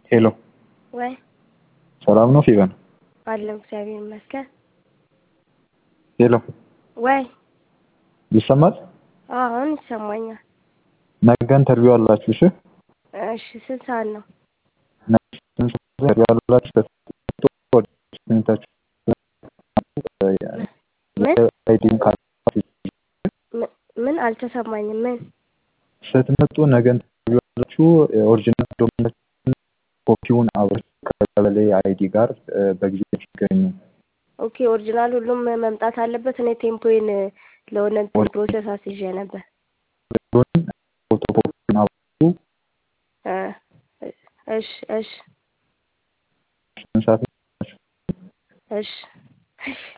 ሄሎ ወይ ሰላም ነው ፊቨን? አለው እግዚአብሔር ይመስገን። ሄሎ ወይ ይሰማል? አሁን ይሰማኛል። ነገ ኢንተርቪው አላችሁ? እሺ እሺ ስንት ሰዓት ነው? ኢንተርቪው አላችሁ? አይዲም ምን- ምን አልተሰማኝም። ምን ስትመጡ ነገ ኢንተርቪው አላችሁ? ኦሪጂናል ዶክመንት ኮፒውን አብራችሁ ከቀበሌ አይዲ ጋር በጊዜ ሲገኙ ኦኬ ኦሪጂናል ሁሉም መምጣት አለበት። እኔ ቴምፖዬን ለሆነ እንትን ፕሮሰስ አስይዤ ነበር። ፎቶኮፒውን አብራችሁ እ እሺ እሺ ስንት ሰዓት እሺ እሺ